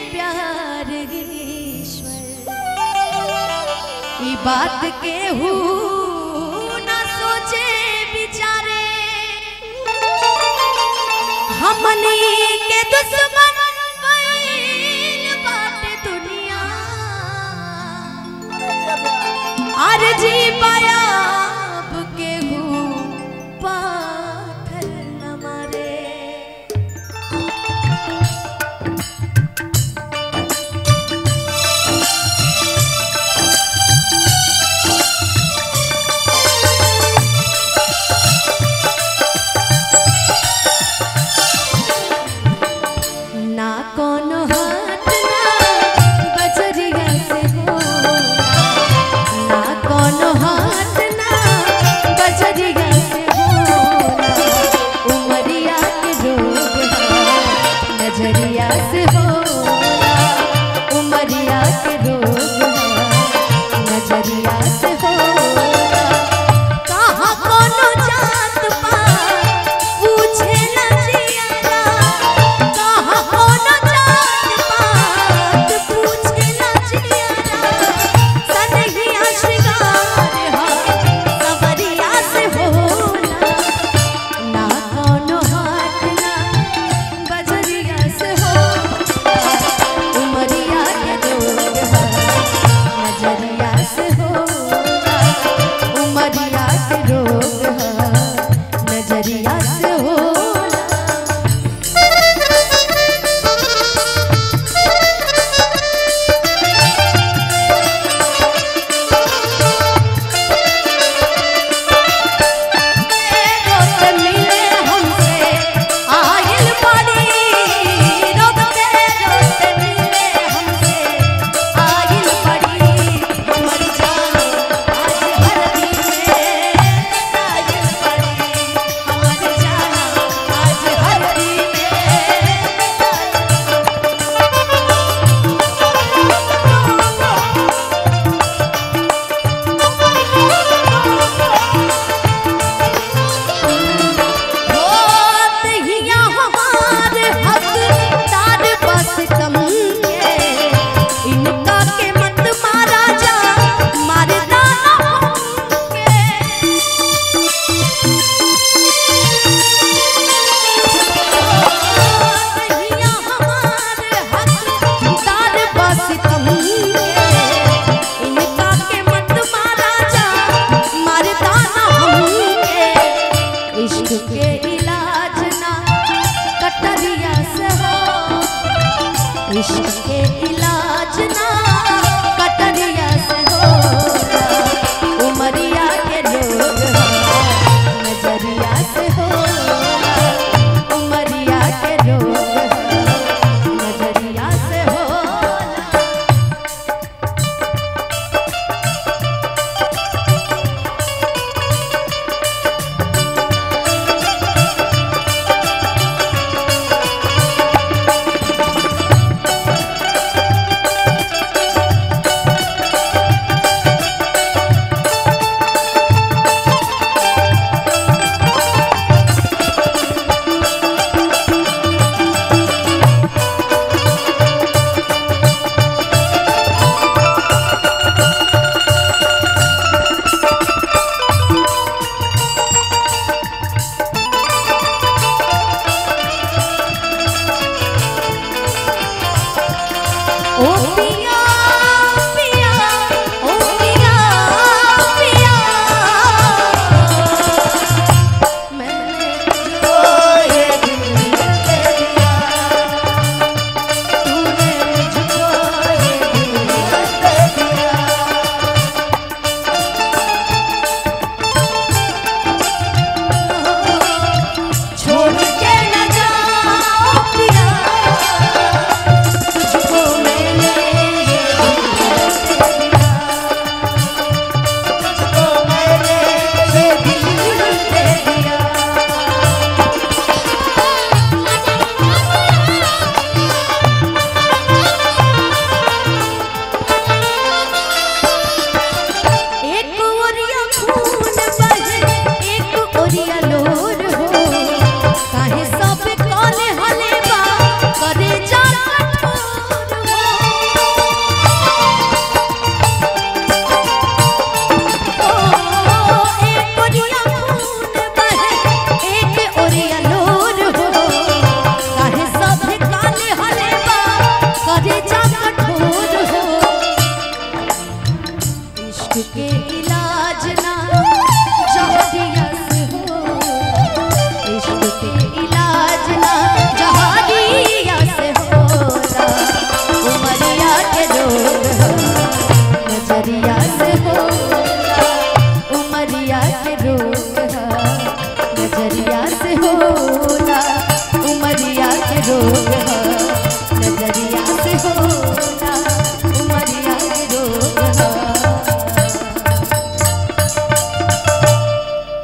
प्यार ईश्वर ई बात के हु ना सोचे विचारे हमनी के दुश्मन बन बाटे दुनिया आर जी पायाब के हु पाथर न मारे ना कोनो हाथ ना बजरिया से हो ना कोनो हाथ ना बजरिया से हो उमरिया के रोग है नजरिया से हो उमरिया के रोग है नजरिया से हो कहाँ कोनो जात पात पूछे न जियारा कहाँ कोनो जात पात पूछे न जियारा सनहिया श्रृंगार हा सवरिया से होला ना कोनो हाथ ना बजरिया से हो उमरिया के रोग है नजरिया से होला उमरिया के रोग है नजरिया से होला रोत मिले हमसे आइल पड़ी रोते रोत मिले हमसे आइल पड़ी हमर जान आज धरती में आइल पड़ी हमर जान आज धरती होत हिया हमार हकदार बस कम के इनका के मत मारा जा मारना हमके होत हिया हमार हकदार बस कम के इनका के मत मारा जा मारना हमके इश्क के इलाज ना कटरिया से हो इश्क के इलाज ना कटरिया से हो उमरिया के लोग हो नजरिया से हो उमरिया के लोग हो नजरिया से हो ओ पिया पिया ओ पिया पिया मैंने तुझको ये दिल दे दिया तूने मुझको ये दिल दे दिया छोड़ के न जाओ पिया तुझको मैंने ये नजरिया से होला उमरिया के रोग ह